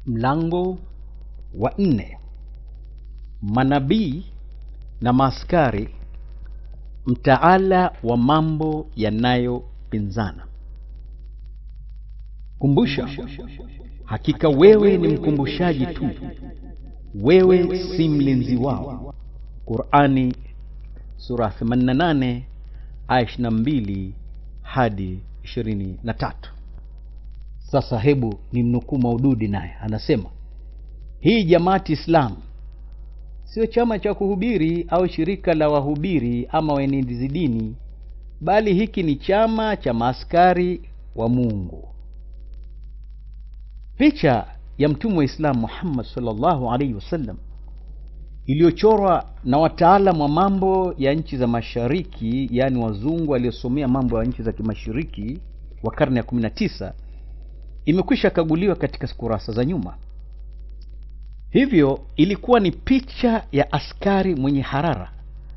Mlango wa nne. Manabii na maaskari, mtaala wa mambo yanayopinzana. Kumbusha, hakika wewe ni mkumbushaji tu, wewe si mlinzi wao. Qurani sura 88 aya 22 hadi 23. Sasa hebu ni mnukuu Maududi, naye anasema hii Jamaati Islam sio chama cha kuhubiri au shirika la wahubiri ama waenezi dini, bali hiki ni chama cha maaskari wa Mungu. Picha ya mtume wa Islam Muhammad sallallahu alaihi wasallam iliyochorwa na wataalamu wa mambo ya nchi za mashariki, yaani wazungu waliosomea mambo ya nchi za kimashariki wa karne ya 19 imekwisha kaguliwa katika kurasa za nyuma. Hivyo ilikuwa ni picha ya askari mwenye harara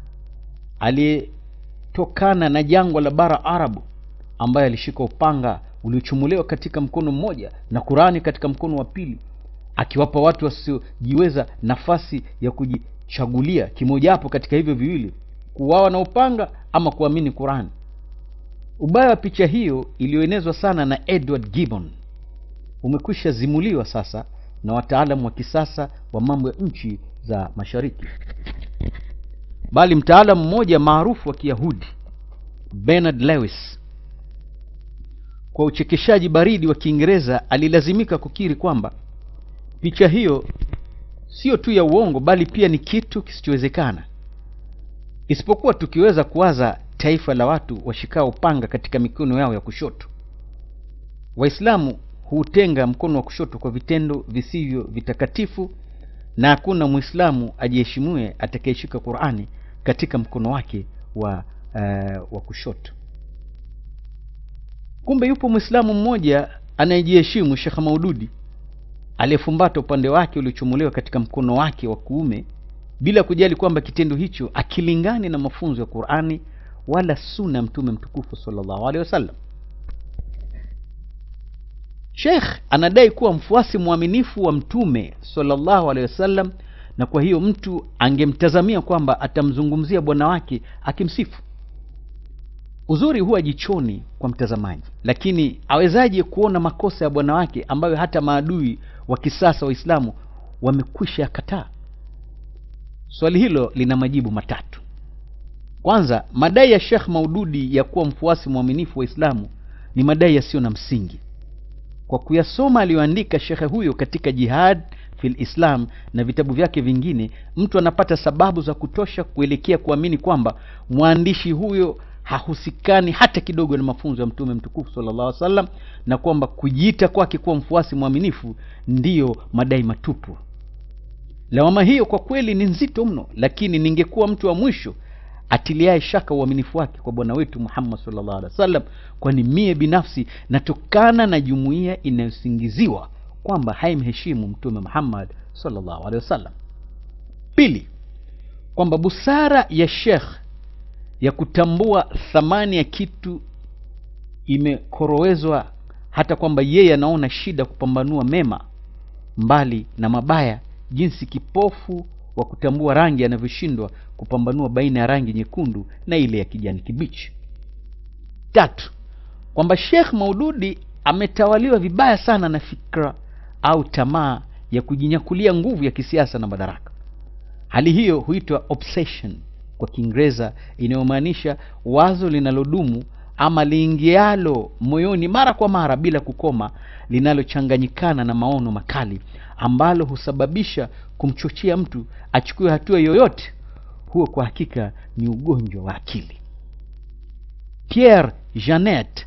aliyetokana na jangwa la bara Arabu, ambaye alishika upanga uliochumuliwa katika mkono mmoja na Qurani katika mkono wa pili, akiwapa watu wasiojiweza nafasi ya kujichagulia kimojawapo katika hivyo viwili, kuuawa na upanga ama kuamini Qurani. Ubaya wa picha hiyo iliyoenezwa sana na Edward Gibbon umekwisha zimuliwa sasa na wataalamu wa kisasa wa mambo ya nchi za mashariki, bali mtaalamu mmoja maarufu wa Kiyahudi Bernard Lewis, kwa uchekeshaji baridi wa Kiingereza, alilazimika kukiri kwamba picha hiyo sio tu ya uongo, bali pia ni kitu kisichowezekana, isipokuwa tukiweza kuwaza taifa la watu washikao upanga katika mikono yao ya kushoto. Waislamu huutenga mkono wa kushoto kwa vitendo visivyo vitakatifu, na hakuna Mwislamu ajiheshimue atakayeshika Qur'ani katika mkono wake wa, uh, wa kushoto. Kumbe yupo Mwislamu mmoja anayejiheshimu, Sheikh Maududi, aliyefumbata upande wake uliochomolewa katika mkono wake wa kuume bila kujali kwamba kitendo hicho akilingani na mafunzo ya Qur'ani wala sunna ya Mtume mtukufu sallallahu alaihi wasallam. Sheikh anadai kuwa mfuasi mwaminifu wa Mtume sallallahu alaihi wasallam, na kwa hiyo mtu angemtazamia kwamba atamzungumzia bwana wake akimsifu. Uzuri huwa jichoni kwa mtazamaji, lakini awezaje kuona makosa ya bwana wake ambayo hata maadui wa kisasa Waislamu wamekwisha yakataa? Swali hilo lina majibu matatu. Kwanza, madai ya Sheikh Maududi ya kuwa mfuasi mwaminifu wa Islamu ni madai yasiyo na msingi. Kwa kuyasoma aliyoandika shekhe huyo katika Jihad fil Islam na vitabu vyake vingine, mtu anapata sababu za kutosha kuelekea kuamini kwamba mwandishi huyo hahusikani hata kidogo na mafunzo ya Mtume mtukufu sallallahu alaihi wasallam, na kwamba kujiita kwake kuwa mfuasi mwaminifu ndiyo madai matupu. Lawama hiyo kwa kweli ni nzito mno, lakini ningekuwa mtu wa mwisho atiliaye shaka uaminifu wake kwa bwana wetu Muhammad sallallahu alaihi wasallam, kwani mie binafsi natokana na jumuiya inayosingiziwa kwamba haimheshimu Mtume Muhammad sallallahu alaihi wasallam. Pili, kwamba busara ya Sheikh ya kutambua thamani ya kitu imekorowezwa hata kwamba yeye anaona shida kupambanua mema mbali na mabaya, jinsi kipofu wa kutambua rangi anavyoshindwa kupambanua baina ya rangi nyekundu na ile ya kijani kibichi. Tatu, kwamba Sheikh Maududi ametawaliwa vibaya sana na fikra au tamaa ya kujinyakulia nguvu ya kisiasa na madaraka. Hali hiyo huitwa obsession kwa Kiingereza, inayomaanisha wazo linalodumu ama liingialo moyoni mara kwa mara bila kukoma, linalochanganyikana na maono makali ambalo husababisha kumchochea mtu achukue hatua yoyote. Huo kwa hakika ni ugonjwa wa akili. Pierre Janet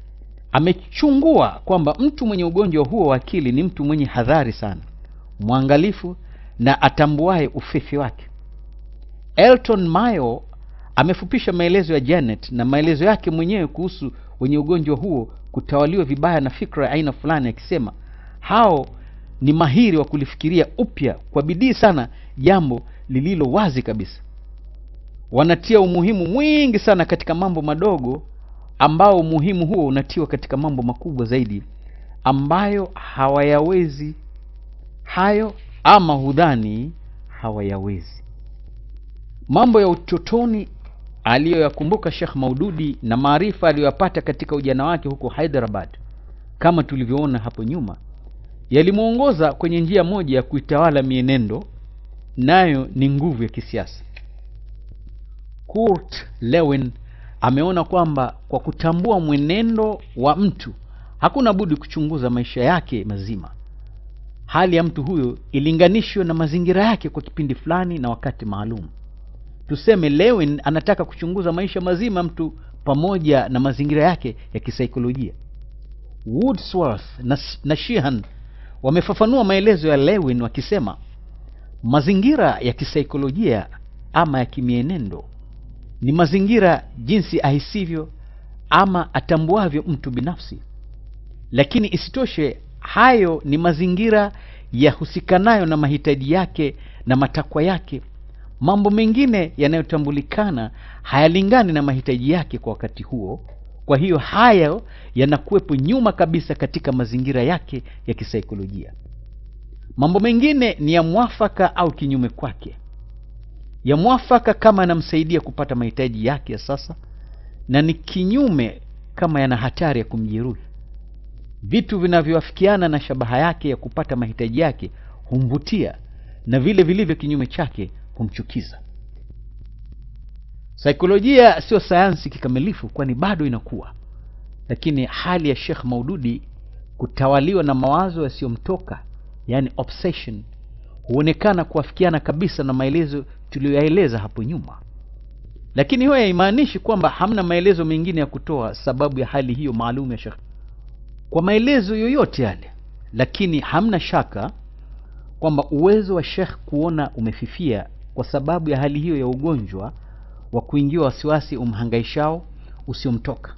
amechungua kwamba mtu mwenye ugonjwa huo wa akili ni mtu mwenye hadhari sana, mwangalifu na atambuaye ufefe wake. Elton Mayo amefupisha maelezo ya Janet na maelezo yake mwenyewe kuhusu wenye ugonjwa huo kutawaliwa vibaya na fikra ya aina fulani, akisema hao ni mahiri wa kulifikiria upya kwa bidii sana jambo lililo wazi kabisa. Wanatia umuhimu mwingi sana katika mambo madogo, ambao umuhimu huo unatiwa katika mambo makubwa zaidi ambayo hawayawezi hayo ama hudhani hawayawezi. Mambo ya utotoni aliyoyakumbuka Sheikh Maududi na maarifa aliyoyapata katika ujana wake huko Hyderabad, kama tulivyoona hapo nyuma, yalimwongoza kwenye njia moja ya kuitawala mienendo, nayo ni nguvu ya kisiasa. Kurt Lewin ameona kwamba kwa kutambua mwenendo wa mtu hakuna budi kuchunguza maisha yake mazima. Hali ya mtu huyo ilinganishwe na mazingira yake kwa kipindi fulani na wakati maalum. Tuseme Lewin anataka kuchunguza maisha mazima mtu pamoja na mazingira yake ya kisaikolojia. Wordsworth na, na Sheehan wamefafanua maelezo ya Lewin wakisema mazingira ya kisaikolojia ama ya kimienendo ni mazingira jinsi ahisivyo ama atambuavyo mtu binafsi, lakini isitoshe hayo ni mazingira yahusikanayo na mahitaji yake na matakwa yake. Mambo mengine yanayotambulikana hayalingani na mahitaji yake kwa wakati huo. Kwa hiyo hayo yanakuwepo nyuma kabisa katika mazingira yake ya kisaikolojia. Mambo mengine ni ya mwafaka au kinyume kwake. Ya mwafaka kama yanamsaidia kupata mahitaji yake ya sasa, na ni kinyume kama yana hatari ya kumjeruhi. Vitu vinavyoafikiana na shabaha yake ya kupata mahitaji yake humvutia, na vile vilivyo kinyume chake humchukiza. Saikolojia sio sayansi kikamilifu, kwani bado inakuwa, lakini hali ya Sheikh Maududi kutawaliwa na mawazo yasiyomtoka, yani obsession, huonekana kuafikiana kabisa na maelezo tuliyoyaeleza hapo nyuma. Lakini hiyo haimaanishi kwamba hamna maelezo mengine ya kutoa sababu ya hali hiyo maalum ya Sheikh kwa maelezo yoyote yale, lakini hamna shaka kwamba uwezo wa Sheikh kuona umefifia kwa sababu ya hali hiyo ya ugonjwa wa kuingiwa wasiwasi umhangaishao usiomtoka.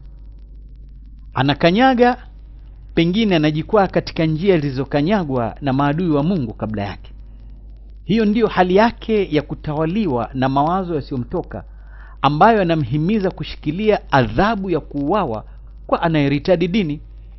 Anakanyaga, pengine anajikwaa katika njia zilizokanyagwa na maadui wa Mungu kabla yake. Hiyo ndiyo hali yake ya kutawaliwa na mawazo yasiyomtoka ambayo yanamhimiza kushikilia adhabu ya kuuawa kwa anayeritadi dini.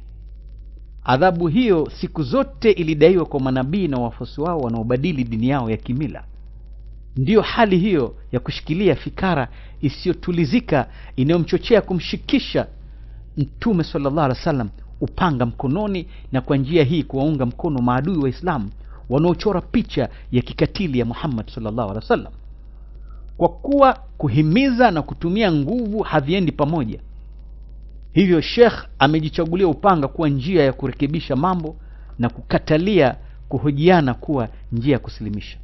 Adhabu hiyo siku zote ilidaiwa kwa manabii na wafuasi wao wanaobadili dini yao ya kimila. Ndiyo hali hiyo ya kushikilia fikara isiyotulizika inayomchochea kumshikisha Mtume sallallahu alaihi wasallam upanga mkononi, na kwa njia hii kuwaunga mkono maadui wa Islamu wanaochora picha ya kikatili ya Muhammad sallallahu alaihi wasallam. Kwa kuwa kuhimiza na kutumia nguvu haviendi pamoja, hivyo Sheikh amejichagulia upanga kuwa njia ya kurekebisha mambo na kukatalia kuhojiana kuwa njia ya kusilimisha.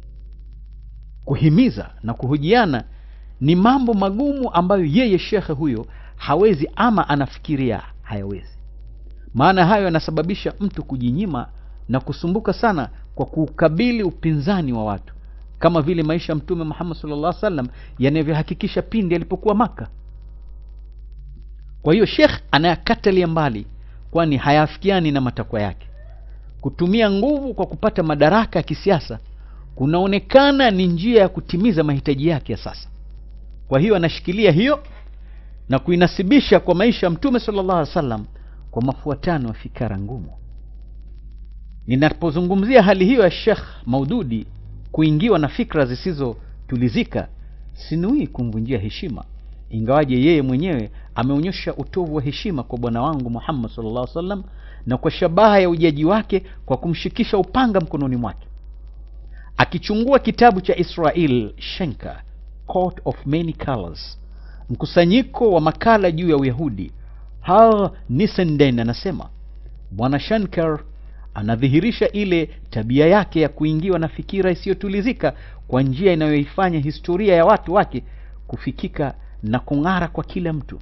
Kuhimiza na kuhojiana ni mambo magumu ambayo yeye shekhe huyo hawezi ama anafikiria hayawezi. Maana hayo yanasababisha mtu kujinyima na kusumbuka sana kwa kuukabili upinzani wa watu, kama vile maisha ya Mtume Muhammad sallallahu alaihi wasallam yanavyohakikisha pindi alipokuwa Maka. Kwa hiyo Sheikh anayakatalia mbali, kwani hayafikiani na matakwa yake. Kutumia nguvu kwa kupata madaraka ya kisiasa kunaonekana ni njia ya kutimiza mahitaji yake ya sasa. Kwa hiyo anashikilia hiyo na kuinasibisha kwa maisha ya Mtume sallallahu alaihi wasallam kwa mafuatano ya fikara ngumu. Ninapozungumzia hali hiyo ya Sheikh Maududi kuingiwa na fikra zisizotulizika, sinuii kumvunjia heshima, ingawaje yeye mwenyewe ameonyesha utovu wa heshima kwa bwana wangu Muhammad sallallahu alaihi wasallam na kwa shabaha ya ujaji wake kwa kumshikisha upanga mkononi mwake. Akichungua kitabu cha Israel Shenka, Coat of Many Colors, mkusanyiko wa makala juu ya Uyahudi, Har Nisenden anasema bwana Shankar anadhihirisha ile tabia yake ya kuingiwa na fikira isiyotulizika kwa njia inayoifanya historia ya watu wake kufikika na kung'ara kwa kila mtu.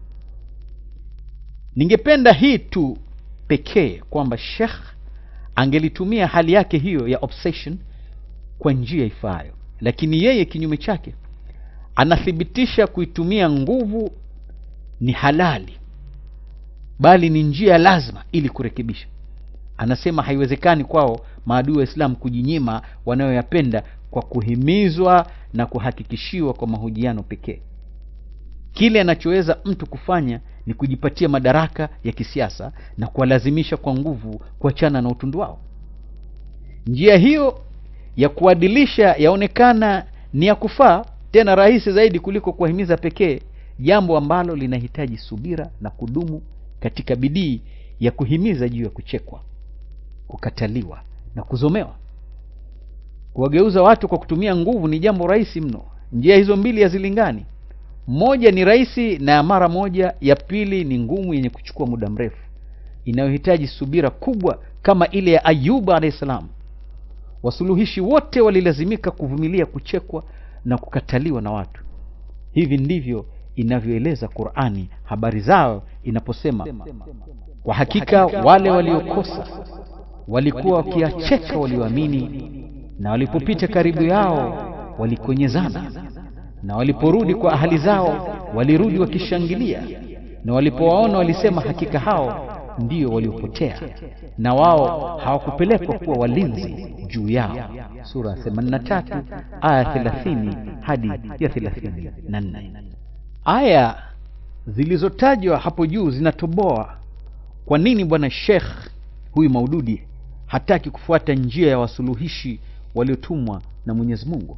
Ningependa hii tu pekee kwamba Sheikh angelitumia hali yake hiyo ya obsession kwa njia ifaayo, lakini yeye kinyume chake anathibitisha kuitumia nguvu ni halali, bali ni njia ya lazima ili kurekebisha. Anasema haiwezekani kwao maadui wa Islam kujinyima wanayoyapenda kwa kuhimizwa na kuhakikishiwa kwa mahojiano pekee. Kile anachoweza mtu kufanya ni kujipatia madaraka ya kisiasa na kuwalazimisha kwa nguvu kuachana na utundu wao. njia hiyo ya kuadilisha yaonekana ni ya kufaa tena rahisi zaidi kuliko kuwahimiza pekee jambo ambalo linahitaji subira na kudumu katika bidii ya kuhimiza juu ya kuchekwa kukataliwa na kuzomewa kuwageuza watu kwa kutumia nguvu ni jambo rahisi mno njia hizo mbili hazilingani moja ni rahisi na ya mara moja ya pili ni ngumu yenye kuchukua muda mrefu inayohitaji subira kubwa kama ile ya ayuba alahi salam wasuluhishi wote walilazimika kuvumilia kuchekwa na kukataliwa na watu hivi ndivyo inavyoeleza qurani habari zao inaposema kwa hakika wale waliokosa walikuwa wakiacheka walioamini na walipopita karibu yao walikonyezana na waliporudi kwa ahali zao walirudi wakishangilia na walipowaona walisema hakika hao ndio waliopotea na wao hawakupelekwa kuwa walinzi juu yao sura 83 aya 30 hadi ya 34 aya zilizotajwa hapo juu zinatoboa kwa nini bwana shekh huyu maududi hataki kufuata njia ya wasuluhishi waliotumwa na mwenyezi mungu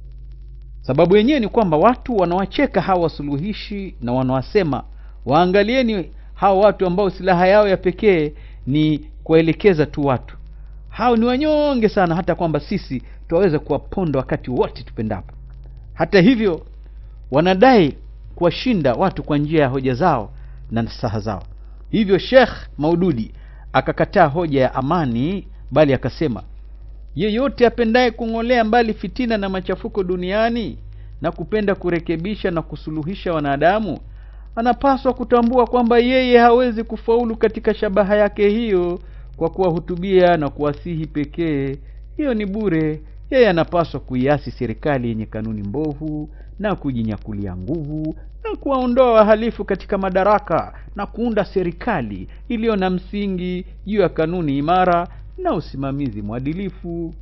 sababu yenyewe ni kwamba watu wanawacheka hawa wasuluhishi na wanawasema waangalieni hawa watu ambao silaha yao ya pekee ni kuwaelekeza tu watu hao ni wanyonge sana hata kwamba sisi twaweza kuwaponda wakati wote tupendapo hata hivyo wanadai kuwashinda watu kwa njia ya hoja zao na nasaha zao hivyo shekh maududi akakataa hoja ya amani bali akasema yeyote apendaye kung'olea mbali fitina na machafuko duniani na kupenda kurekebisha na kusuluhisha wanadamu anapaswa kutambua kwamba yeye hawezi kufaulu katika shabaha yake hiyo kwa kuwahutubia na kuwasihi pekee hiyo ni bure yeye anapaswa kuiasi serikali yenye kanuni mbovu na kujinyakulia nguvu na kuwaondoa wahalifu katika madaraka na kuunda serikali iliyo na msingi juu ya kanuni imara na usimamizi mwadilifu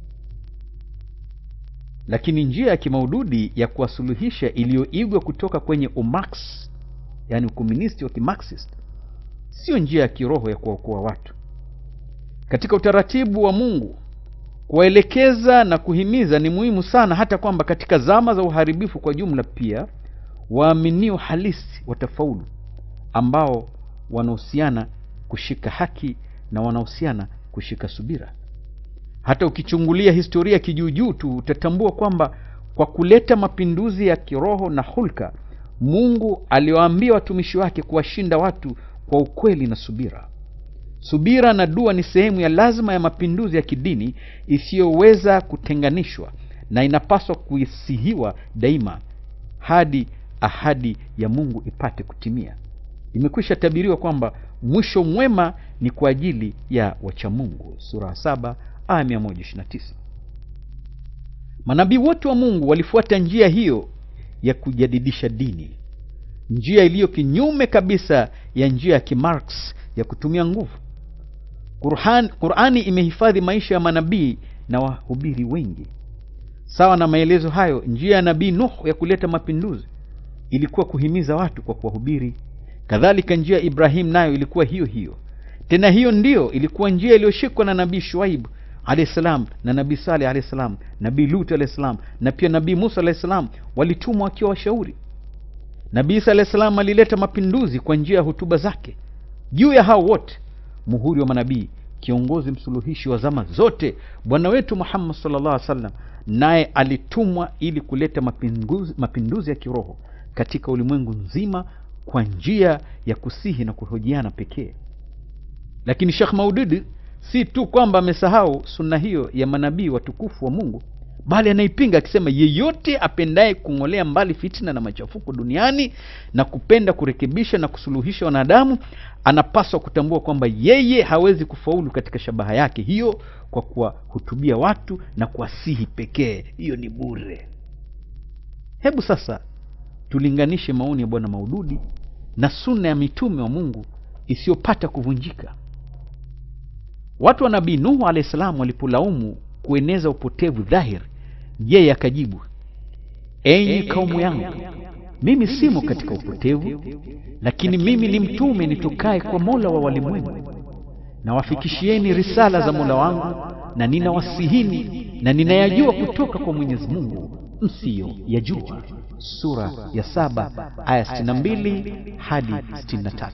lakini njia ya kimaududi ya kuwasuluhisha iliyoigwa kutoka kwenye umax yani ukomunisti wa kimarxist siyo njia ya kiroho ya kuwaokoa watu katika utaratibu wa mungu kuwaelekeza na kuhimiza ni muhimu sana hata kwamba katika zama za uharibifu kwa jumla pia waaminio halisi watafaulu ambao wanahusiana kushika haki na wanahusiana kushika subira hata ukichungulia historia kijuujuu tu utatambua kwamba kwa kuleta mapinduzi ya kiroho na hulka mungu aliwaambia watumishi wake kuwashinda watu kwa ukweli na subira subira na dua ni sehemu ya lazima ya mapinduzi ya kidini isiyoweza kutenganishwa na inapaswa kuisihiwa daima hadi ahadi ya mungu ipate kutimia imekwisha tabiriwa kwamba mwisho mwema ni kwa ajili ya wachamungu sura 7 aya 129 manabii wote wa mungu walifuata njia hiyo ya kujadidisha dini njia iliyo kinyume kabisa ya njia ya kimarx ya kutumia nguvu Qur'an, qurani imehifadhi maisha ya manabii na wahubiri wengi sawa na maelezo hayo njia ya nabii nuh ya kuleta mapinduzi ilikuwa kuhimiza watu kwa kuwahubiri kadhalika njia ya ibrahim nayo ilikuwa hiyo hiyo tena hiyo ndiyo ilikuwa njia iliyoshikwa na nabii shuaib alahi salam na nabii saleh alahi salam nabii lut alahi salam na pia nabii musa alahi salam walitumwa wakiwa washauri nabii isa alahi salam alileta mapinduzi kwa njia ya hutuba zake juu ya hao wote muhuri wa manabii kiongozi msuluhishi wa zama zote bwana wetu muhammad salllah alih salam naye alitumwa ili kuleta mapinduzi, mapinduzi ya kiroho katika ulimwengu nzima kwa njia ya kusihi na kuhojiana pekee lakini shekh maududi si tu kwamba amesahau sunna hiyo ya manabii watukufu wa mungu bali anaipinga akisema yeyote apendaye kung'olea mbali fitna na machafuko duniani na kupenda kurekebisha na kusuluhisha wanadamu anapaswa kutambua kwamba yeye hawezi kufaulu katika shabaha yake hiyo kwa kuwahutubia watu na kuwasihi pekee hiyo ni bure hebu sasa tulinganishe maoni ya bwana maududi na sunna ya mitume wa mungu isiyopata kuvunjika watu wa nabii nuhu alahi salam walipolaumu kueneza upotevu dhahiri yeye akajibu enyi kaumu yangu mimi simo katika upotevu lakini mimi ni mtume nitokaye kwa mola wa walimwengu na wafikishieni risala za mola wangu na ninawasihini na ninayajua kutoka kwa Mwenyezi Mungu msiyo yajua. Sura ya saba aya 62 hadi 63.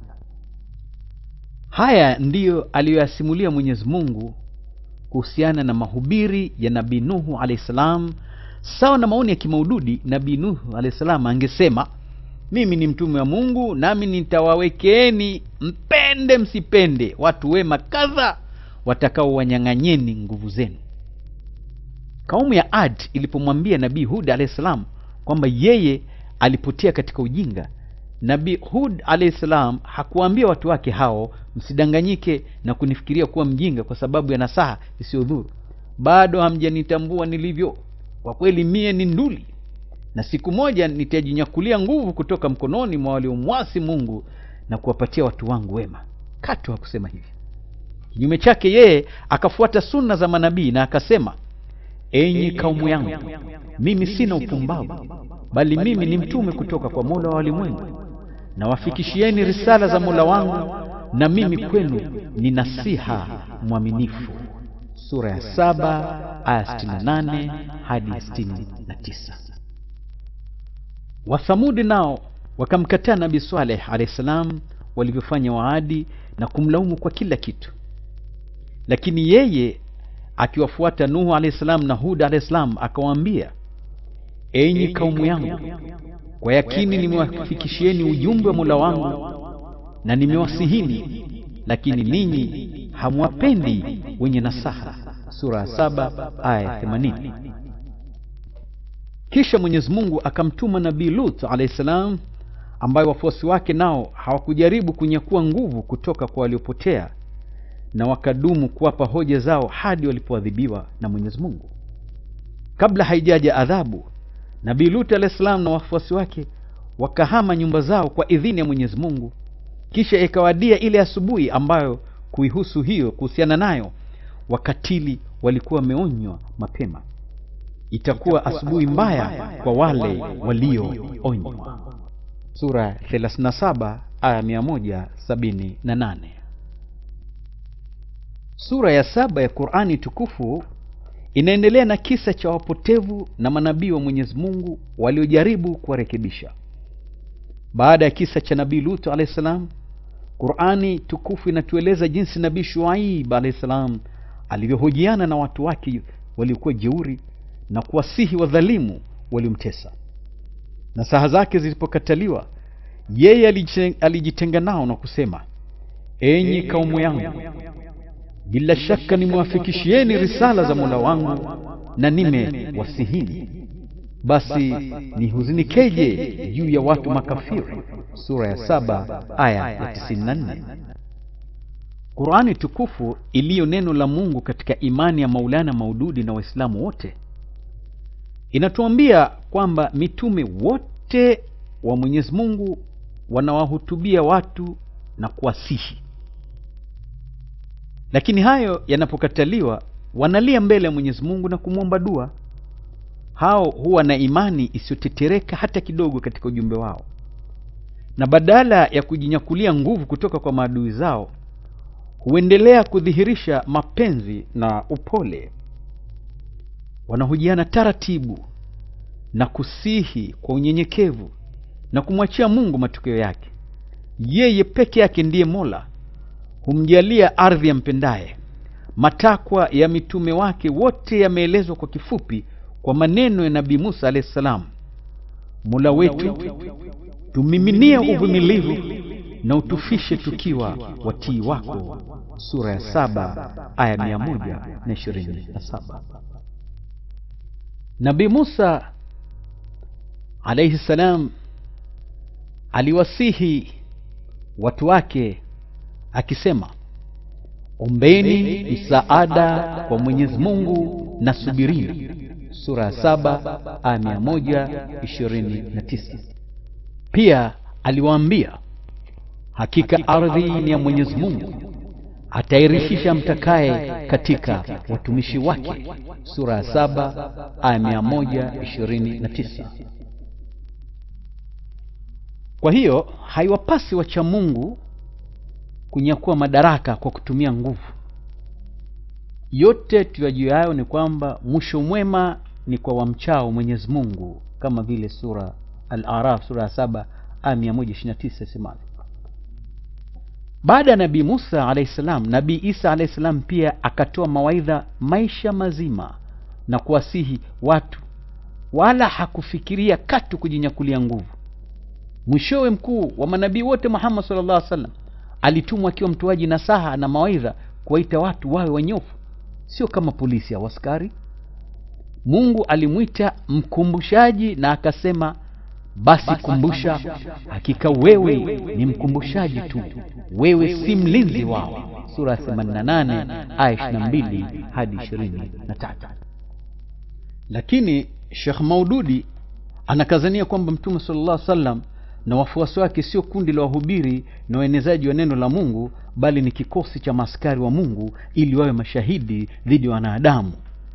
Haya ndiyo aliyoyasimulia Mwenyezi Mungu kuhusiana na mahubiri ya Nabii Nuhu alayhi salam. Sawa na maoni ya kimaududi, Nabii Nuhu alayhi salam angesema mimi ni mtume wa Mungu, nami nitawawekeeni mpende msipende watu wema kadha watakaowanyang'anyeni nguvu zenu. Kaumu ya Ad ilipomwambia Nabii Hud alayhi salam kwamba yeye alipotea katika ujinga, Nabii Hud alayhi salam hakuwaambia watu wake hao, msidanganyike na kunifikiria kuwa mjinga kwa sababu ya nasaha isiyodhuru. Bado hamjanitambua nilivyo, kwa kweli mie ni nduli na siku moja nitajinyakulia nguvu kutoka mkononi mwa waliomwasi Mungu na kuwapatia watu wangu wema. Katu hakusema hivi. Kinyume chake, yeye akafuata sunna za manabii na akasema, enyi kaumu yangu, mimi sina upumbavu, bali mimi ni mtume kutoka kwa Mola wa walimwengu, na wafikishieni risala za Mola wangu, na mimi kwenu ni nasiha mwaminifu. Sura ya saba aya 68 hadi 69. Wathamudi nao wakamkataa Nabii Saleh alayhi salam walivyofanya Waadi na kumlaumu kwa kila kitu, lakini yeye akiwafuata Nuhu alayhi salam na Hud alayhi salam akawaambia, enyi kaumu yangu, kwa yakini nimewafikishieni ujumbe wa Mola wangu na nimewasihini, lakini ninyi hamwapendi wenye nasaha. Sura ya saba aya 80. Kisha Mwenyezi Mungu akamtuma Nabii Lut alayhi salam, ambaye wafuasi wake nao hawakujaribu kunyakua nguvu kutoka kwa waliopotea, na wakadumu kuwapa hoja zao hadi walipoadhibiwa na Mwenyezi Mungu. Kabla haijaja adhabu, Nabii Lut alayhi salam na wafuasi wake wakahama nyumba zao kwa idhini ya Mwenyezi Mungu. Kisha ikawadia ile asubuhi ambayo kuihusu hiyo, kuhusiana nayo, wakatili walikuwa wameonywa mapema itakuwa asubuhi mbaya kwa wale walioonywa. Sura 37 aya 178. Sura ya saba ya Qur'ani tukufu inaendelea na kisa cha wapotevu na manabii wa Mwenyezi Mungu waliojaribu kuwarekebisha. Baada ya kisa cha Nabii Lut alayhi salam, Qur'ani tukufu inatueleza jinsi Nabii Shuaib alayhi salam alivyohojiana na watu wake waliokuwa jeuri na kuwasihi wadhalimu waliomtesa. Nasaha zake zilipokataliwa, yeye alijitenga nao na kusema, enyi kaumu yangu, bila shaka nimewafikishieni risala za Mola wangu na nimewasihini, basi nihuzunikeje juu ya watu makafiri. Sura ya saba aya ya 94. Qurani tukufu iliyo neno la Mungu katika imani ya Maulana Maududi na Waislamu wote inatuambia kwamba mitume wote wa Mwenyezi Mungu wanawahutubia watu na kuwasihi, lakini hayo yanapokataliwa, wanalia mbele ya Mwenyezi Mungu na kumwomba dua. Hao huwa na imani isiyotetereka hata kidogo katika ujumbe wao, na badala ya kujinyakulia nguvu kutoka kwa maadui zao, huendelea kudhihirisha mapenzi na upole wanahojiana taratibu na kusihi kwa unyenyekevu na kumwachia Mungu matokeo yake. Yeye peke yake ndiye Mola, humjalia ardhi yampendaye. Matakwa ya mitume wake wote yameelezwa kwa kifupi kwa maneno ya Nabii Musa alayhi salam: Mola wetu, tumiminie uvumilivu na utufishe tukiwa watii wako. Sura ya saba aya mia moja na ishirini na saba. Nabii Musa alayhi salam aliwasihi watu wake akisema, ombeni msaada kwa Mwenyezi Mungu na subirini. Sura ya saba aya mia moja ishirini na tisa. Pia aliwaambia, hakika ardhi ni ya Mwenyezi Mungu atairithisha mtakaye katika watumishi wake. Sura ya saba aya mia moja ishirini na tisa. Kwa hiyo haiwapasi wacha Mungu kunyakua madaraka kwa kutumia nguvu. yote tuyajuayo ni kwamba mwisho mwema ni kwa wamchao mwenyezi mungu kama vile sura al-araf sura ya saba aya mia moja ishiri na tisa isemavyo baada ya nabii musa alahi salam nabii isa alahi salam pia akatoa mawaidha maisha mazima na kuwasihi watu wala hakufikiria katu kujinyakulia nguvu mwishowe mkuu wa manabii wote muhammad sallallahu alaihi wasallam alitumwa akiwa mtoaji nasaha na mawaidha kuwaita watu wawe wanyofu sio kama polisi au askari mungu alimwita mkumbushaji na akasema basi kumbusha hakika wewe ni mkumbushaji tu wewe si mlinzi wao sura ya 88 aya 22 hadi 23 lakini shekh maududi anakazania kwamba mtume sallallahu alaihi wasallam na wafuasi wake sio kundi la wahubiri na waenezaji wa neno la mungu bali ni kikosi cha maaskari wa mungu ili wawe mashahidi dhidi ya wanadamu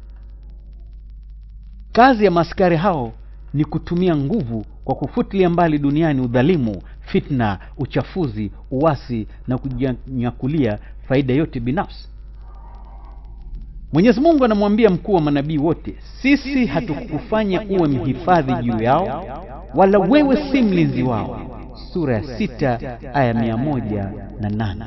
kazi ya maaskari hao ni kutumia nguvu kwa kufutilia mbali duniani udhalimu fitna uchafuzi uwasi na kujinyakulia faida yote binafsi mwenyezi mungu anamwambia mkuu wa manabii wote sisi hatukufanya uwe mhifadhi juu yao wala wewe si mlinzi wao sura ya sita aya mia moja na nane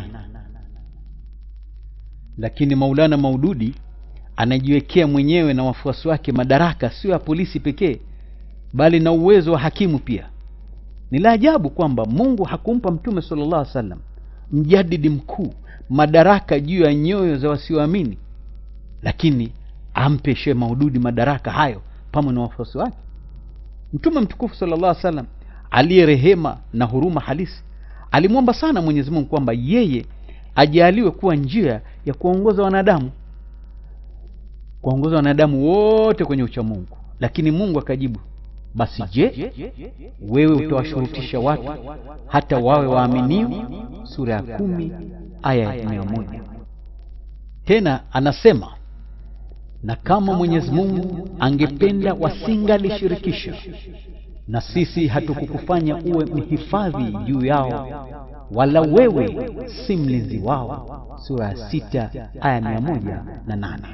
lakini maulana maududi anajiwekea mwenyewe na wafuasi wake madaraka sio ya polisi pekee bali na uwezo wa hakimu pia ni la ajabu kwamba mungu hakumpa mtume salllah alih wasallam mjadidi mkuu madaraka juu ya nyoyo za wasioamini lakini ampe shee maududi madaraka hayo pamoja na wafuasi wake mtume mtukufu sala llah salam aliye rehema na huruma halisi alimwomba sana mwenyezi mungu kwamba yeye ajaaliwe kuwa njia ya kuwaongoza wanadamu kuwaongoza wanadamu wote kwenye uchamungu lakini mungu akajibu basi je wewe utawashurutisha watu hata wawe waaminio sura ya kumi aya ya mia moja tena anasema na kama mwenyezi mungu angependa wasingalishirikisha na sisi hatukukufanya uwe mhifadhi juu yao wala wewe si mlinzi wao sura ya sita aya mia moja na nane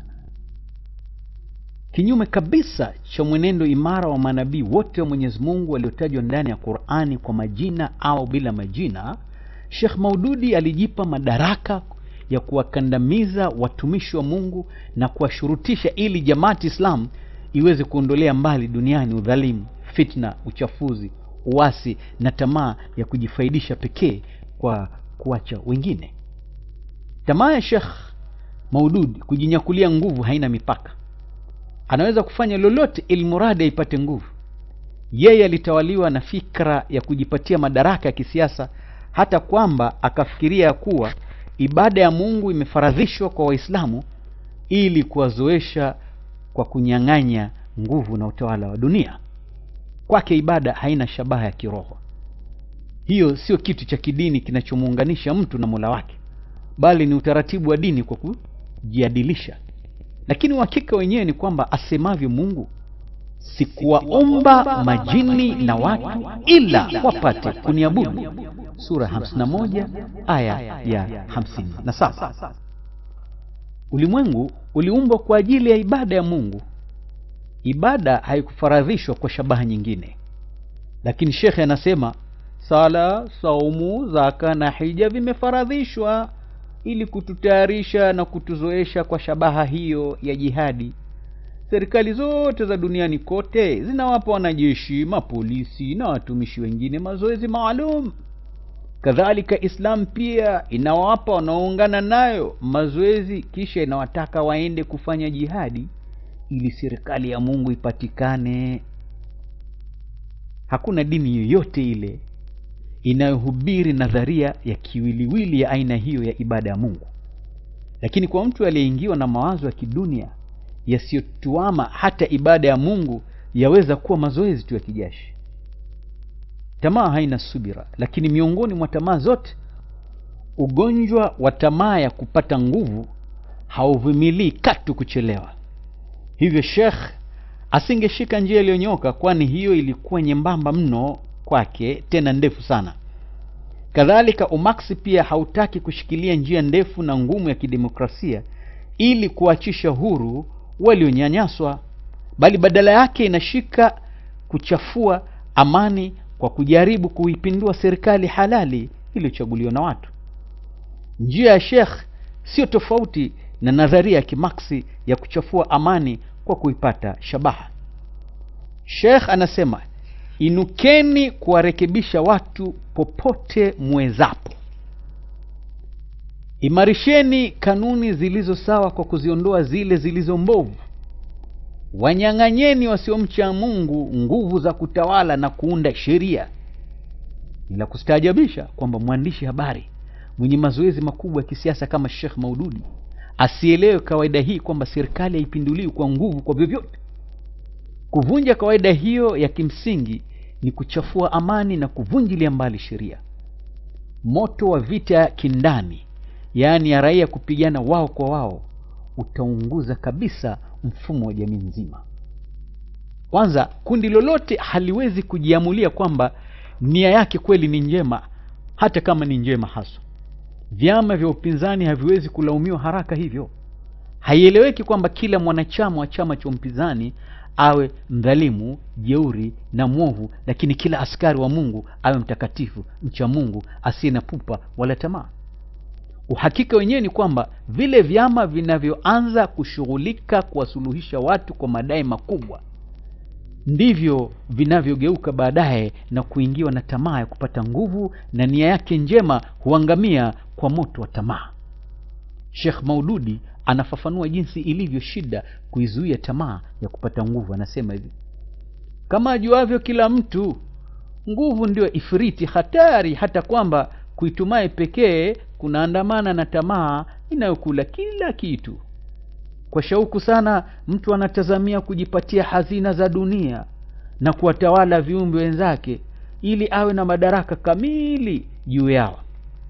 kinyume kabisa cha mwenendo imara wa manabii wote wa mwenyezi mungu waliotajwa ndani ya qurani kwa majina au bila majina shekh maududi alijipa madaraka ya kuwakandamiza watumishi wa mungu na kuwashurutisha ili jamaati islam iweze kuondolea mbali duniani udhalimu fitna uchafuzi uasi na tamaa ya kujifaidisha pekee kwa kuacha wengine tamaa ya shekh maududi kujinyakulia nguvu haina mipaka anaweza kufanya lolote ili muradi aipate nguvu yeye alitawaliwa na fikra ya kujipatia madaraka ya kisiasa hata kwamba akafikiria ya kuwa ibada ya mungu imefaradhishwa kwa waislamu ili kuwazoesha kwa kunyang'anya nguvu na utawala wa dunia kwake ibada haina shabaha ya kiroho hiyo sio kitu cha kidini kinachomuunganisha mtu na mola wake bali ni utaratibu wa dini kwa kujiadilisha lakini uhakika wenyewe ni kwamba asemavyo mungu sikuwaomba majini na watu ila wapate kuniabudu sura 51 aya ya 57 ulimwengu uliumbwa kwa ajili ya ibada ya mungu ibada haikufaradhishwa kwa shabaha nyingine lakini shekhe anasema sala saumu zaka na hija vimefaradhishwa ili kututayarisha na kutuzoesha kwa shabaha hiyo ya jihadi serikali zote za duniani kote zinawapa wanajeshi mapolisi na watumishi wengine mazoezi maalum kadhalika islam pia inawapa wanaoungana nayo mazoezi kisha inawataka waende kufanya jihadi ili serikali ya mungu ipatikane hakuna dini yoyote ile inayohubiri nadharia ya kiwiliwili ya aina hiyo ya ibada ya mungu lakini kwa mtu aliyeingiwa na mawazo ya kidunia yasiyotuama hata ibada ya mungu yaweza kuwa mazoezi tu ya kijashi tamaa haina subira lakini miongoni mwa tamaa zote ugonjwa wa tamaa ya kupata nguvu hauvumilii katu kuchelewa hivyo shekh asingeshika njia iliyonyoka kwani hiyo ilikuwa nyembamba mno kwake tena ndefu sana kadhalika umaksi pia hautaki kushikilia njia ndefu na ngumu ya kidemokrasia ili kuachisha huru walionyanyaswa bali badala yake inashika kuchafua amani kwa kujaribu kuipindua serikali halali iliyochaguliwa na watu njia ya shekh sio tofauti na nadharia ya kimaksi ya kuchafua amani kwa kuipata shabaha shekh anasema inukeni kuwarekebisha watu popote mwezapo imarisheni kanuni zilizo sawa kwa kuziondoa zile zilizo mbovu wanyang'anyeni wasiomcha mungu nguvu za kutawala na kuunda sheria ni la kustaajabisha kwamba mwandishi habari mwenye mazoezi makubwa ya kisiasa kama shekh maududi asielewe kawaida hii kwamba serikali haipinduliwi kwa nguvu kwa vyovyote kuvunja kawaida hiyo ya kimsingi ni kuchafua amani na kuvunjilia mbali sheria moto wa vita ya kindani yaani ya raia kupigana wao kwa wao utaunguza kabisa mfumo wa jamii nzima kwanza kundi lolote haliwezi kujiamulia kwamba nia yake kweli ni njema hata kama ni njema haswa vyama vya upinzani haviwezi kulaumiwa haraka hivyo haieleweki kwamba kila mwanachama wa chama cha upinzani awe mdhalimu jeuri na mwovu lakini kila askari wa mungu awe mtakatifu mcha mungu asiye na pupa wala tamaa uhakika wenyewe ni kwamba vile vyama vinavyoanza kushughulika kuwasuluhisha watu kwa madai makubwa ndivyo vinavyogeuka baadaye na kuingiwa na tamaa ya kupata nguvu na nia yake njema huangamia kwa moto wa tamaa shekh maududi anafafanua jinsi ilivyo shida kuizuia tamaa ya kupata nguvu anasema hivi kama ajuavyo kila mtu nguvu ndio ifriti hatari hata kwamba kuitumai pekee kunaandamana na tamaa inayokula kila kitu kwa shauku sana mtu anatazamia kujipatia hazina za dunia na kuwatawala viumbe wenzake ili awe na madaraka kamili juu yao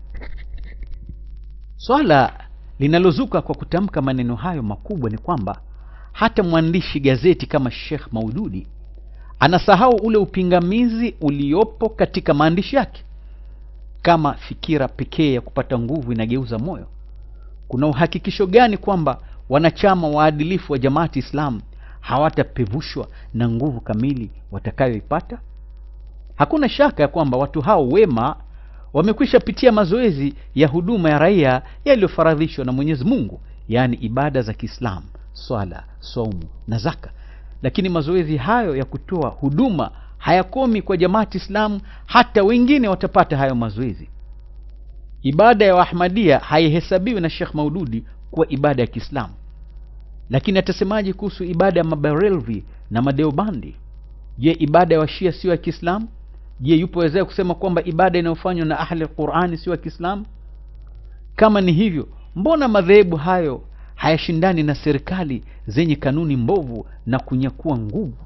swala linalozuka kwa kutamka maneno hayo makubwa ni kwamba hata mwandishi gazeti kama shekh maududi anasahau ule upingamizi uliopo katika maandishi yake kama fikira pekee ya kupata nguvu inageuza moyo kuna uhakikisho gani kwamba wanachama waadilifu wa jamaati islam hawatapevushwa na nguvu kamili watakayoipata hakuna shaka ya kwamba watu hao wema wamekwisha pitia mazoezi ya huduma ya raia yaliyofaradhishwa na mwenyezi mungu yaani ibada za kiislamu swala saumu na zaka lakini mazoezi hayo ya kutoa huduma hayakomi kwa jamaati islamu hata wengine watapata hayo mazoezi ibada ya waahmadia haihesabiwi na shekh maududi kuwa ibada ya kiislamu lakini atasemaje kuhusu ibada ya mabarelvi na madeobandi je ibada ya washia sio ya kiislamu je yupo wezee kusema kwamba ibada inayofanywa na ahli qurani sio ya kiislamu kama ni hivyo mbona madhehebu hayo hayashindani na serikali zenye kanuni mbovu na kunyakua nguvu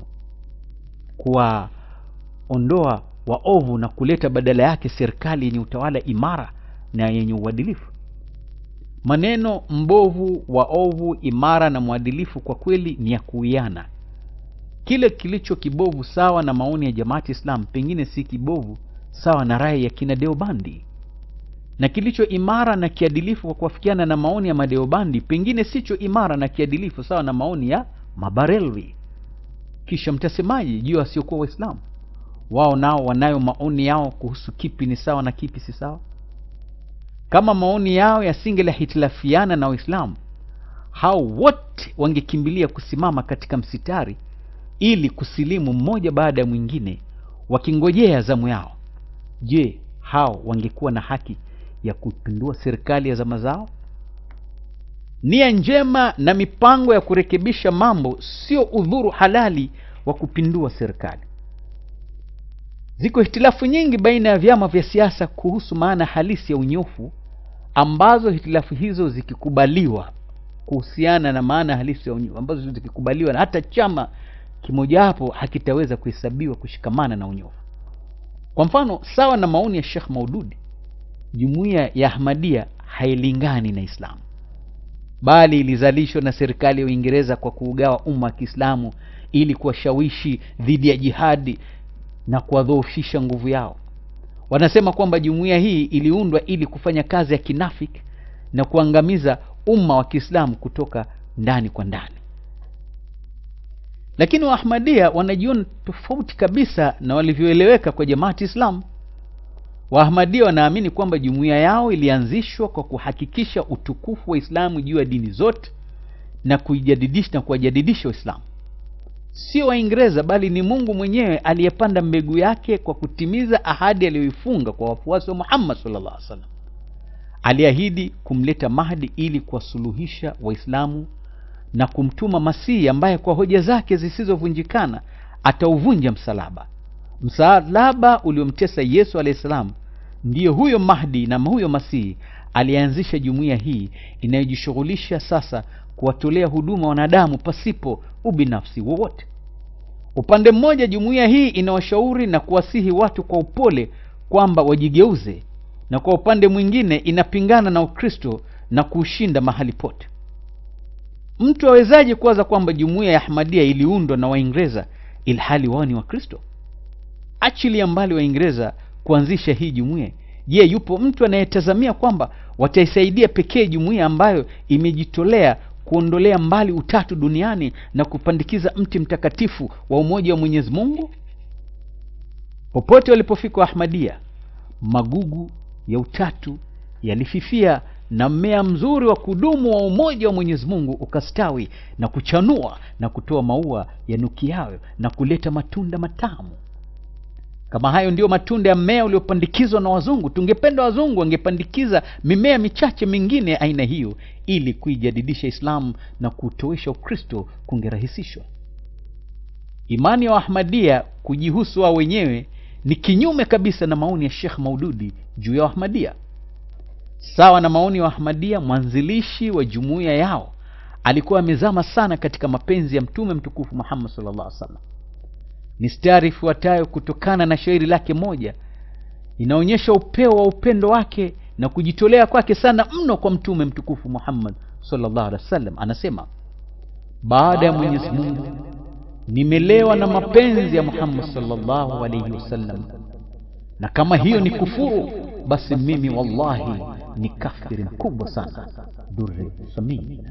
kuwaondoa waovu na kuleta badala yake serikali yenye utawala imara na yenye uadilifu maneno mbovu waovu imara na mwadilifu kwa kweli ni ya kuiana kile kilicho kibovu sawa na maoni ya jamaati islam pengine si kibovu sawa na rai ya kina deobandi na kilicho imara na kiadilifu kwa kuafikiana na maoni ya madeobandi pengine sicho imara na kiadilifu sawa na maoni ya mabarelvi kisha mtasemaji juu wasiokuwa waislamu wao nao wanayo maoni yao kuhusu kipi ni sawa na kipi si sawa kama maoni yao yasingelihitilafiana na waislamu hao wote wangekimbilia kusimama katika msitari ili kusilimu mmoja baada ya mwingine wakingojea zamu yao je hao wangekuwa na haki ya kupindua serikali ya zama zao nia njema na mipango ya kurekebisha mambo sio udhuru halali wa kupindua serikali ziko hitilafu nyingi baina ya vyama vya siasa kuhusu maana halisi ya unyofu ambazo hitilafu hizo zikikubaliwa kuhusiana na maana halisi ya unyofu ambazo zikikubaliwa na hata chama kimojawapo hakitaweza kuhesabiwa kushikamana na unyofu kwa mfano sawa na maoni ya shekh maududi jumuiya ya ahmadia hailingani na islamu bali ilizalishwa na serikali ya uingereza kwa kuugawa umma wa kiislamu ili kuwashawishi dhidi ya jihadi na kuwadhoofisha nguvu yao wanasema kwamba jumuiya hii iliundwa ili kufanya kazi ya kinafiki na kuangamiza umma wa kiislamu kutoka ndani kwa ndani lakini waahmadia wanajiona tofauti kabisa na walivyoeleweka kwa jamaati islam waahmadia wanaamini kwamba jumuiya yao ilianzishwa kwa kuhakikisha utukufu wa islamu juu ya dini zote na kuijadidisha na kuwajadidisha waislamu sio waingereza bali ni mungu mwenyewe aliyepanda mbegu yake kwa kutimiza ahadi aliyoifunga kwa wafuasi wa muhammad sallallahu alaihi wasallam aliahidi kumleta mahdi ili kuwasuluhisha waislamu na kumtuma masihi ambaye kwa hoja zake zisizovunjikana atauvunja msalaba msalaba uliomtesa yesu alahi salam ndiyo huyo mahdi na huyo masihi alianzisha jumuiya hii inayojishughulisha sasa kuwatolea huduma wanadamu pasipo ubinafsi wowote upande mmoja jumuiya hii inawashauri na kuwasihi watu kwa upole kwamba wajigeuze na kwa upande mwingine inapingana na ukristo na kuushinda mahali pote mtu awezaje kuwaza kwamba jumuiya ya ahmadia iliundwa na waingereza ilhali wao ni wakristo achilia mbali waingereza kuanzisha hii jumuiya je yupo mtu anayetazamia kwamba wataisaidia pekee jumuiya ambayo imejitolea kuondolea mbali utatu duniani na kupandikiza mti mtakatifu wa umoja wa mwenyezi mungu popote walipofika ahmadia magugu ya utatu yalififia na mmea mzuri wa kudumu wa umoja wa mwenyezi mungu ukastawi na kuchanua na kutoa maua yanukiayo na kuleta matunda matamu kama hayo ndiyo matunda ya mmea uliopandikizwa na wazungu tungependa wazungu wangepandikiza mimea michache mingine ya aina hiyo ili kuijadidisha islamu na kutoesha ukristo kungerahisishwa imani ya waahmadia kujihusu wao wenyewe ni kinyume kabisa na maoni ya shekh maududi juu ya waahmadia sawa na maoni ya waahmadia mwanzilishi wa jumuiya yao alikuwa amezama sana katika mapenzi ya mtume mtukufu muhammad sallallahu alaihi wasallam mistari ifuatayo kutokana na shairi lake moja inaonyesha upeo wa upendo wake na kujitolea kwake sana mno kwa mtume mtukufu muhammad sallallahu alaihi wasallam anasema baada ya mwenyezi mungu nimelewa na mapenzi ya muhammad sallallahu alaihi wasallam na kama hiyo ni kufuru basi mimi wallahi ni kafiri mkubwa sana duri samin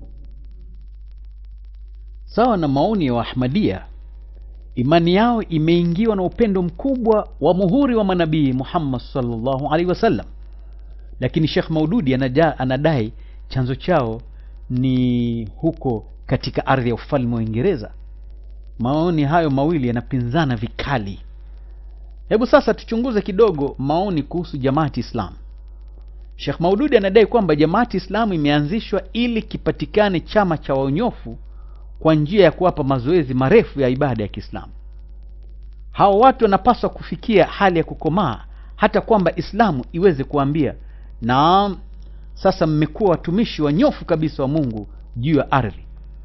sawa na maoni ya waahmadia imani yao imeingiwa na upendo mkubwa wa muhuri wa manabii muhammad salllahu alaihi wasallam lakini shekh maududi anaja, anadai chanzo chao ni huko katika ardhi ya ufalme wa uingereza maoni hayo mawili yanapinzana vikali hebu sasa tuchunguze kidogo maoni kuhusu jamaati islam shekh maududi anadai kwamba jamaati islamu imeanzishwa ili kipatikane chama cha waonyofu kwa njia ya kuwapa mazoezi marefu ya ibada ya kiislamu hawa watu wanapaswa kufikia hali ya kukomaa hata kwamba islamu iweze kuambia naam sasa mmekuwa watumishi wanyofu kabisa wa mungu juu ya ardhi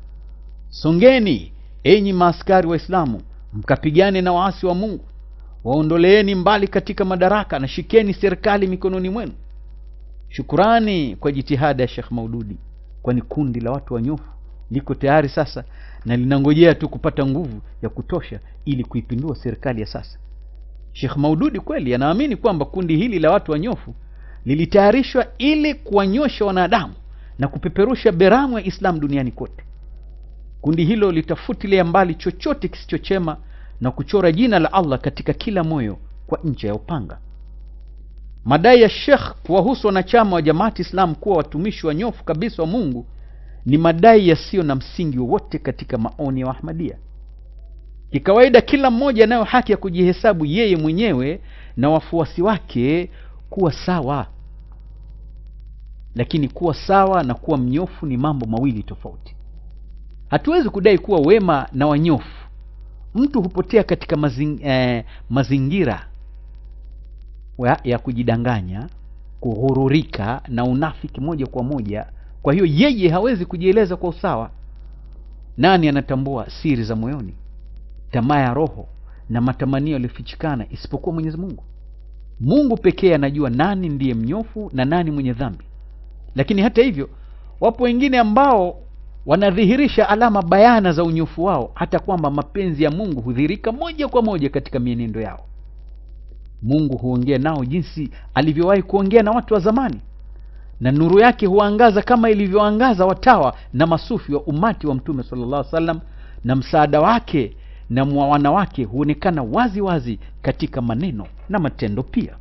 songeni enyi maaskari waislamu mkapigane na waasi wa mungu waondoleeni mbali katika madaraka na shikeni serikali mikononi mwenu shukurani kwa jitihada ya shekh maududi kwani kundi la watu wanyofu liko tayari sasa na linangojea tu kupata nguvu ya kutosha ili kuipindua serikali ya sasa shekh maududi kweli anaamini kwamba kundi hili la watu wanyofu lilitayarishwa ili kuwanyosha wanadamu na kupeperusha beramu ya islam duniani kote kundi hilo litafutilia mbali chochote kisichochema na kuchora jina la allah katika kila moyo kwa ncha ya upanga madai ya shekh kuwahusu wanachama wa jamaati islam kuwa watumishi wanyofu kabisa wa mungu ni madai yasiyo na msingi wowote katika maoni ya ahmadia kikawaida kila mmoja anayo haki ya kujihesabu yeye mwenyewe na wafuasi wake kuwa sawa lakini kuwa sawa na kuwa mnyofu ni mambo mawili tofauti hatuwezi kudai kuwa wema na wanyofu mtu hupotea katika mazing, eh, mazingira ya, ya kujidanganya kughururika na unafiki moja kwa moja kwa hiyo yeye hawezi kujieleza kwa usawa nani anatambua siri za moyoni tamaa ya roho na matamanio yaliyofichikana isipokuwa mwenyezi mungu mungu pekee anajua nani ndiye mnyofu na nani mwenye dhambi lakini hata hivyo wapo wengine ambao wanadhihirisha alama bayana za unyofu wao hata kwamba mapenzi ya mungu hudhihirika moja kwa moja katika mienendo yao mungu huongea nao jinsi alivyowahi kuongea na watu wa zamani na nuru yake huangaza kama ilivyoangaza watawa na masufi wa umati wa mtume sallallahu alaihi wasallam na msaada wake na mwawana wake huonekana wazi wazi katika maneno na matendo pia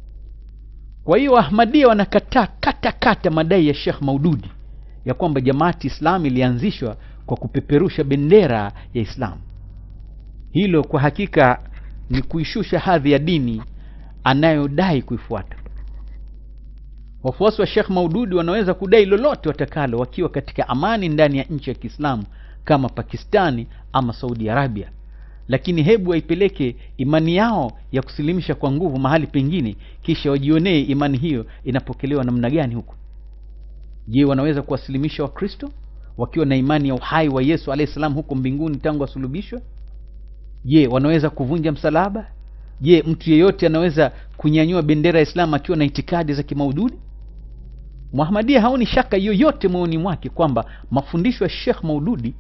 kwa hiyo ahmadia wanakataa kata kata madai ya shekh maududi ya kwamba jamaati islam ilianzishwa kwa kupeperusha bendera ya islam hilo kwa hakika ni kuishusha hadhi ya dini anayodai kuifuata wafuasi wa shekh maududi wanaweza kudai lolote watakalo wakiwa katika amani ndani ya nchi ya kiislamu kama pakistani ama saudi arabia lakini hebu waipeleke imani yao ya kusilimisha kwa nguvu mahali pengine kisha wajionee imani hiyo inapokelewa namna gani huko je wanaweza kuwasilimisha wakristo wakiwa na imani ya uhai wa yesu alahi salam huko mbinguni tangu asulubishwe je wanaweza kuvunja msalaba je mtu yeyote anaweza kunyanyua bendera ya islam akiwa na itikadi za kimaududi muhamadia haoni shaka yoyote moyoni mwake kwamba mafundisho ya shekh maududi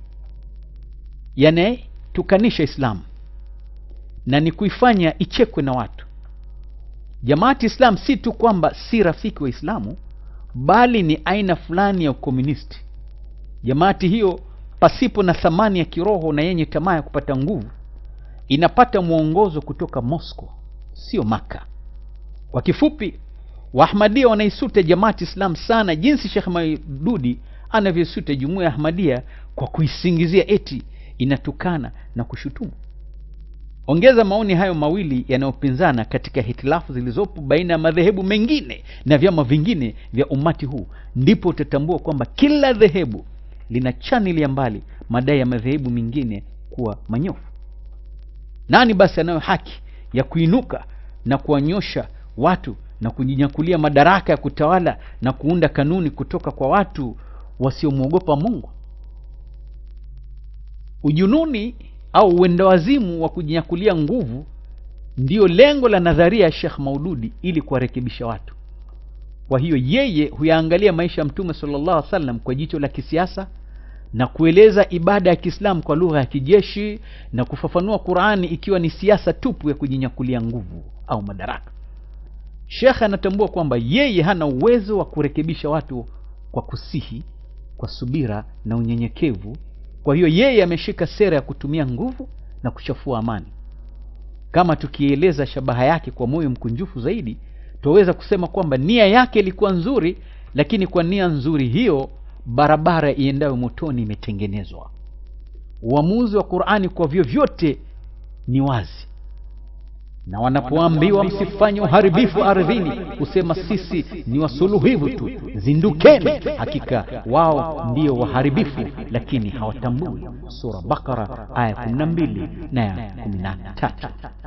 yanayetukanisha islamu na ni kuifanya ichekwe na watu jamaati islam si tu kwamba si rafiki wa islamu bali ni aina fulani ya ukomunisti jamaati hiyo pasipo na thamani ya kiroho na yenye tamaa ya kupata nguvu inapata mwongozo kutoka moscow sio maka kwa kifupi waahmadia wanaisuta jamaati islam sana jinsi shekh maidudi anavyosuta jumuiya ya ahmadia kwa kuisingizia eti inatukana na kushutumu ongeza maoni hayo mawili yanayopinzana katika hitilafu zilizopo baina ya madhehebu mengine na vyama vingine vya umati huu ndipo utatambua kwamba kila dhehebu lina chanilia mbali madai ya madhehebu mengine kuwa manyofu nani basi anayo haki ya kuinuka na kuwanyosha watu na kujinyakulia madaraka ya kutawala na kuunda kanuni kutoka kwa watu wasiomwogopa mungu ujununi au uendawazimu wa kujinyakulia nguvu ndiyo lengo la nadharia ya shekh maududi ili kuwarekebisha watu kwa hiyo yeye huyaangalia maisha ya mtume salllah alih wasallam kwa jicho la kisiasa na kueleza ibada ya kiislamu kwa lugha ya kijeshi na kufafanua qurani ikiwa ni siasa tupu ya kujinyakulia nguvu au madaraka shekhe anatambua kwamba yeye hana uwezo wa kurekebisha watu kwa kusihi kwa subira na unyenyekevu kwa hiyo yeye ameshika sera ya kutumia nguvu na kuchafua amani kama tukieleza shabaha yake kwa moyo mkunjufu zaidi twaweza kusema kwamba nia yake ilikuwa nzuri lakini kwa nia nzuri hiyo barabara iendayo motoni imetengenezwa uamuzi wa qurani kwa vyovyote ni wazi na wanapoambiwa msifanye uharibifu ardhini husema sisi ni wasuluhivu tu zindukeni hakika wao ndio waharibifu lakini hawatambui sura bakara aya 12 na ya 13